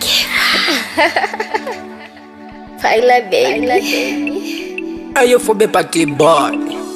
Paila baby. Ayofobe party boy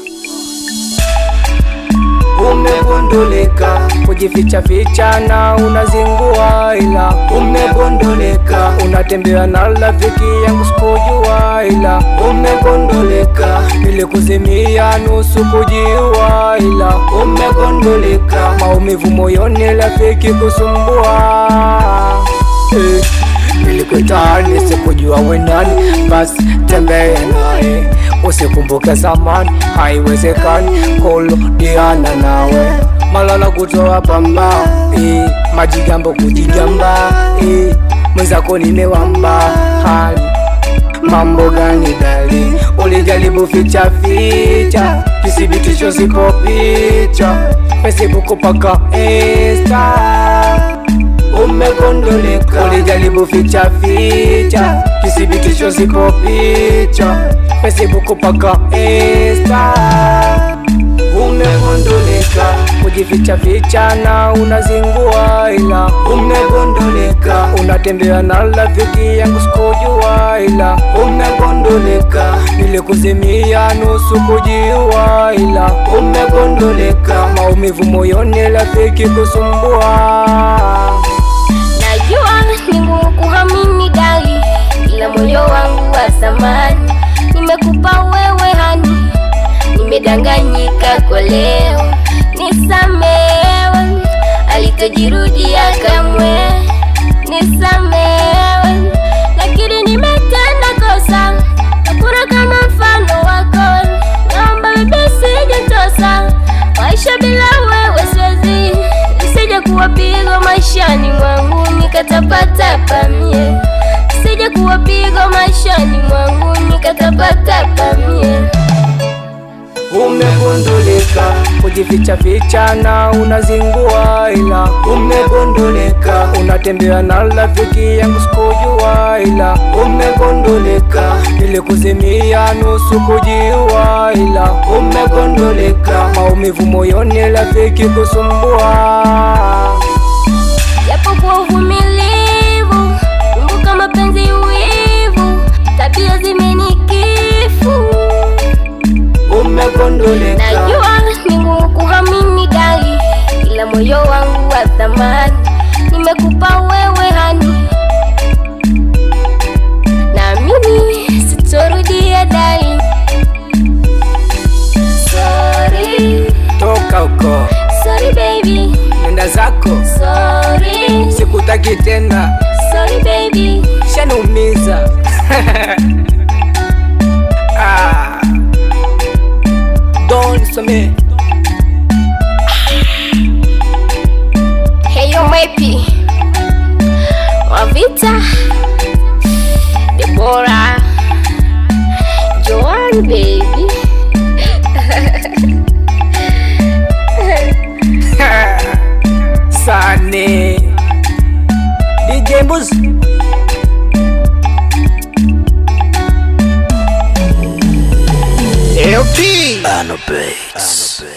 Umegundulika kujificha ficha na unazingua, ila umegundulika unatembea na rafiki yangu sikujua, ila umegundulika nilikuzimia nusu kujiua, ila umegundulika maumivu moyoni rafiki kusumbua eh. Nilikutani sikujua we nani, basi tembea naye, usikumbuke zamani, haiwezekani kurudiana nawe. Malala kutoa pamba eh, majigambo kujigamba eh, mwenzako nimewamba hali mambo gani dali, ulijaribu ficha ficha, kithibitisho sipo picha, Facebook paka Insta umegundulika, ulijaribu ficha ficha, kithibitisho sipo picha, Facebook paka Insta. Umegundulika kujificha ficha na unazingua, ila umegundulika unatembea na rafiki yangu sikujua, ila umegundulika nilikuzimia nusu kujiua, ila umegundulika maumivu moyoni rafiki kusumbua. Najua ni ngumu kuhamini dali, ila moyo wangu wa zamani nimekupa wewe hani, nimedanganyika kwa leo, nisamewe, alitojirudia kamwe, nisamewe, lakini nimetenda kosa, hakuna kama mfano wako, naomba bibi sijentosa, maisha bila wewe siwezi, nisije kuwa pigo maishani mwangu nikatapatapa mie, nisije kuwa pigo maishani mwangu nikatapatapa mie. Umegundulika kujificha ficha na unazingua, ila umegundulika unatembea na rafiki yangu sikujua, ila umegundulika nilikuzimia nusu kujiua, ila umegundulika maumivu moyoni rafiki kusumbua. Japo kwa uvumilivu, kumbuka mapenzi wivu, tabia zimenikifu. Umegundulika Najua ni ngumu kuhamini dali, ila moyo wangu wa thamani nimekupa wewe hani, naamini sitorudia dali. Sorry, toka huko, sorry baby, nenda zako, sorry, sikutaki tena, sorry baby. shaniumiza ah. Don Some Heyo Mepi Wavita Debora Joan baby Sane DJ Mbuz LP. Bano Bates.